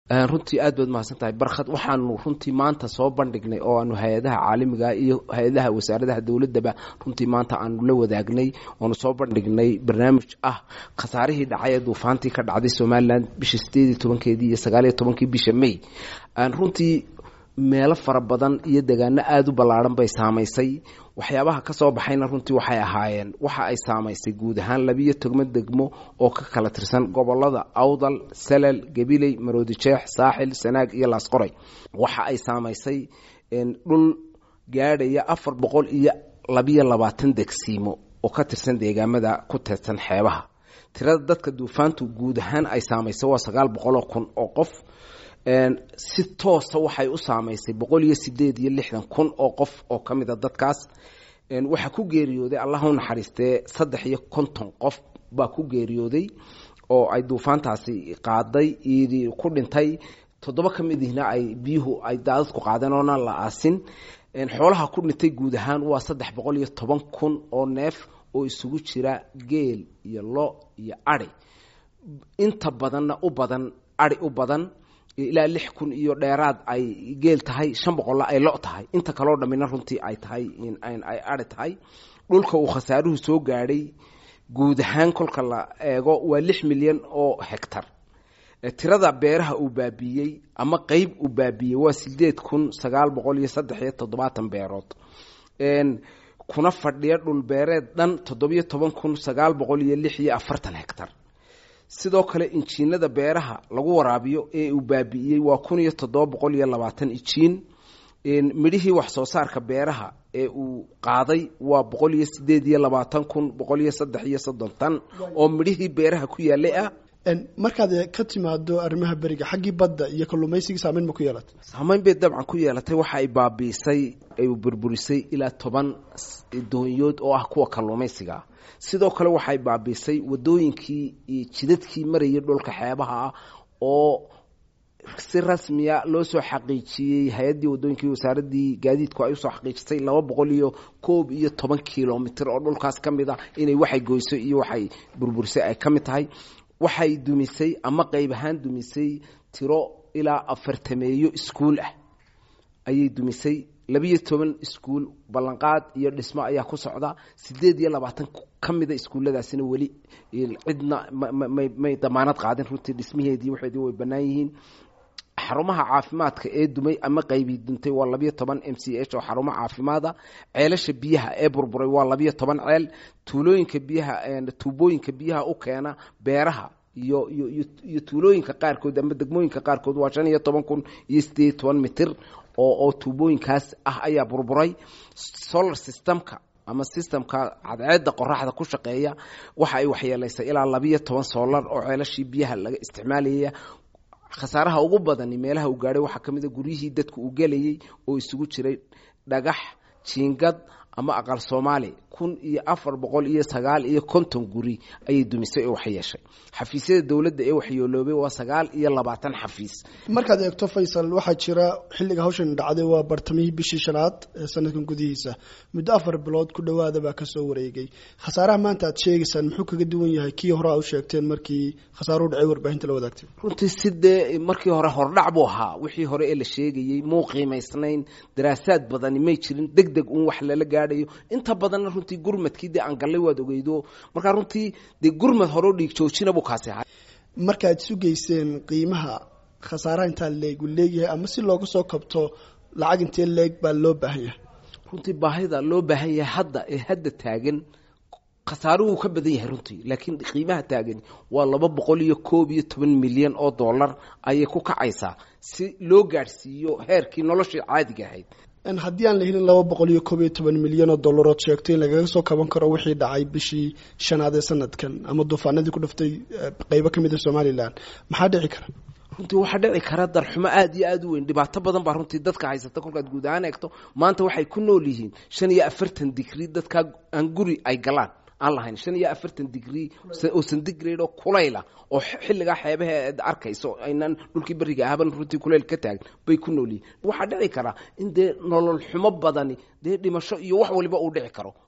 runtii aad baad mahadsan tahay barkhad waxaanu runtii maanta soo bandhignay oo aanu hay-adaha caalamiga iyo hay-adaha wasaaradaha dowladaba runtii maanta aanu la wadaagnay oanu soo bandhignay barnaamij ah khasaarihii dhacay ee duufaantii ka dhacday somalilan bisha sideed iyo tobankeedii iyo sagaaliyo tobankii bisha may runtii meelo fara badan iyo degaano aada u ballaaran bay saamaysay waxyaabaha ka soo baxayna runtii waxay ahaayeen waxa ay saamaysay guud ahaan labiyo togmo degmo oo ka kala tirsan gobolada awdal salal gabiley maroodijeex saaxil sanaag iyo laasqoray waxa ay saamaysay dhul gaadhaya afar boqol iyo labiyo labaatan degsiimo oo ka tirsan deegaamada ku teedsan xeebaha tirada dadka duufaantu guud ahaan ay saamaysay waa sagaal boqoloo kun oo qof si toosa waxay u saamaysay boqol iyo sideed iyo lixdan kun oo qof oo ka mida dadkaas waxaa ku geeriyooday allah u naxariistee saddex iyo konton qof baa ku geeriyooday oo ay duufaantaasi qaaday iyadii ku dhintay toddoba ka midihna ay biyuhu ay daadadku qaadeen oona la aasin xoolaha ku dhintay guud ahaan waa saddex boqol iyo toban kun oo neef oo isugu jira geel iyo lo iyo ari inta badanna u badan ari u badan ilaa lix kun iyo dheeraad ay geel tahay shan boqolla ay lo tahay inta kaloo dhammina runtii ay tahay ay ari tahay dhulka uu khasaaruhu soo gaadhay guud ahaan kolka la eego waa lix milyan oo hegtar tirada beeraha uu baabiiyey ama qeyb uu baabiiyey waa sideed kun sagaal boqol iyo saddex iyo toddobaatan beerood kuna fadhiya dhul beereed dhan toddobiyo toban kun sagaal boqol iyo lix iyo afartan hegtar sidoo kale injiinada beeraha lagu waraabiyo ee uu baabi'iyey waa kun iyo toddoba boqol iyo labaatan ijiin midhihii wax soo saarka beeraha ee uu qaaday waa boqol iyo sideed iyo labaatan kun boqol iyo saddex iyo soddon tan oo midhihii beeraha ku yaalay ah markaad ka timaado arrimaha beriga xaggii badda iyo kalluumaysigii saameyn ma ku yeelatay saameyn bay dabcan ku yeelatay waxa ay baabiisay ay burburisay ilaa toban doonyood oo ah kuwa kalluumaysiga sidoo kale waxay baabiisay wadooyinkii iyo jidadkii marayay dhulka xeebaha ah oo si rasmiya loo soo xaqiijiyey hay-addii wadooyinkii wasaaradii gaadiidku ay usoo xaqiijisay laba boqol iyo koob iyo toban kilomitr oo dhulkaas ka mid ah inay waxay goyso iyo waxay burburisay ay ka mid tahay waxay dumisay ama qeyb ahaan dumisay tiro ilaa afartameeyo iskuul ah ayay dumisay labiyo toban iskuul ballanqaad iyo dhismo ayaa ku socda sideed iyo labaatan ka mida iskuulladaasina weli cidna may damaanad qaadin runtii dhismaheedii waxeedii way bannaan yihiin xarumaha caafimaadka ee dumay ama qaybii duntay waa labiyo toban m c h oo xarumo caafimaada ceelasha biyaha ee burburay waa labiyo toban ceel tuulooyinka biyaha tuubooyinka biyaha u keena beeraha iyo iyo iyo tuulooyinka qaarkood ama degmooyinka qaarkood waa shan iyo toban kun iyo sideed iyo toban mitir oo oo tuubooyinkaas ah ayaa burburay solar systemka ama systemka cadceedda qoraxda ku shaqeeya waxa ay waxyeelaysay ilaa labiyo toban solar oo ceelashii biyaha laga isticmaalaya khasaaraha ugu badani meelaha uu gaadhay waxaa ka mid a guryihii dadku uu gelayay oo isugu jiray dhagax jiingad ama aqal soomaali kun iyo afar boqol iyo sagaal iyo konton guri ayay dumisay oo waxyeeshay xafiisyada dowladda ee waxyooloobay waa sagaal iyo labaatan xafiis markaad eegto faysal waxaa jira xilliga hawshan dhacday waa bartamihii bishii shanaad ee sanadkan gudihiisa muddo afar bilood ku dhowaada baa kasoo wareegay khasaaraha maanta aad sheegaysaan muxuu kaga duwan yahay kii hore aa u sheegteen markii khasaaruhu dhacay warbaahinta la wadaagtay runtii sidee markii hore hordhac buu ahaa wixii hore ee la sheegayey muu qiimaysnayn daraasaad badani may jirin deg deg uun wax lala gaadhayo inta badanna runtii gurmadkii dee aan gallay waad ogeydo markaa runtii dee gurmad horeo dhiig joojina buu kaasi ahaa markaad sugayseen qiimaha khasaaraha intaa leeg uu leeyahay ama si looga soo kabto lacag intee leeg baa loo baahan yahay runtii baahida loo baahan yahay hadda ee hadda taagan khasaaruhu ka badan yahay runtii laakiin qiimaha taagan waa laba boqol iyo koob iyo toban milyan oo dollar ayay ku kacaysaa si loo gaadhsiiyo heerkii noloshii caadiga ahayd haddii aan la helin laba boqol iyo koob iyo toban milyan oo dollarood sheegtay in lagaga soo kaban karo wixii dhacay bishii shanaad ee sanadkan ama duufaanadii ku dhaftay qeybo ka mid a somalilan maxaa dhici kara runtii waxaa dhici kara darxumo aada iyo aada u weyn dhibaato badan baa runtii dadka haysata kolkaad guud ahaan eegto maanta waxay ku nool yihiin shan iyo afartan digrii dadkaa aan guri ay galaan aan lahayn shan iyo afartan digrii oo centigrade oo kulayla oo xilligaa xeebaha aad arkayso aynan dhulkii beriga ahaban runtii kulayl ka taagan bay ku nool yihiin waxaa dhici kara in dee nolol xumo badani dee dhimasho iyo wax waliba uu dhici karo